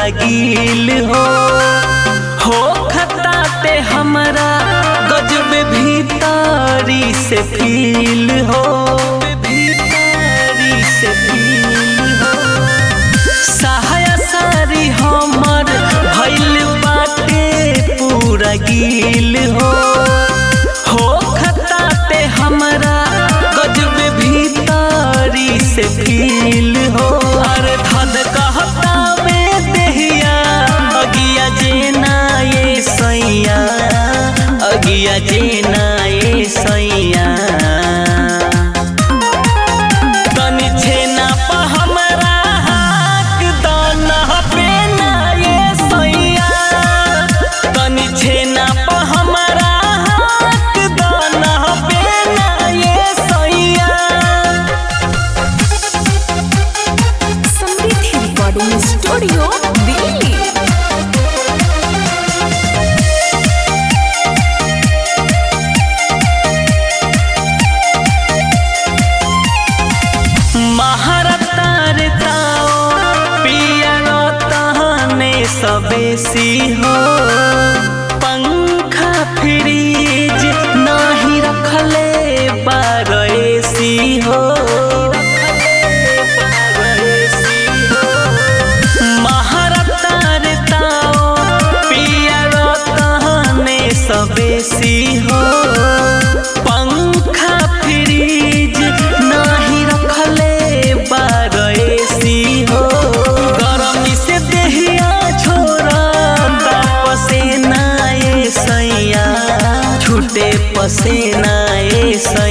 गील हो हो खताते हमरा गजब भीतरी से फील हो भीतरी से फील हो सहाया सारी हमर भइल बाटे पूरा गील हो हो खताते हमरा गजब भीतरी से फील हो अरे धद कहता में देहिया अगिया जेना ये सैया अगिया जेना ये सैया तनी छेना पा हमरा हाक दाना पे ना ये सैया तनी छेना पा हमरा हाक दाना पे ना ये सैया समृद्धि रिकॉर्डिंग स्टूडियो दिल्ली महारतार ताओ पिया तहने सबेसी हो पंखा फ्रीज नाही रखले बारसी हो महारतार ताओ पिया तहने सबेसी हो पंखा फ्रीज नाही रखले बारसी हो गरमी से देहिया छोरा पसेना ए सैया छूटे पसेना ए सैया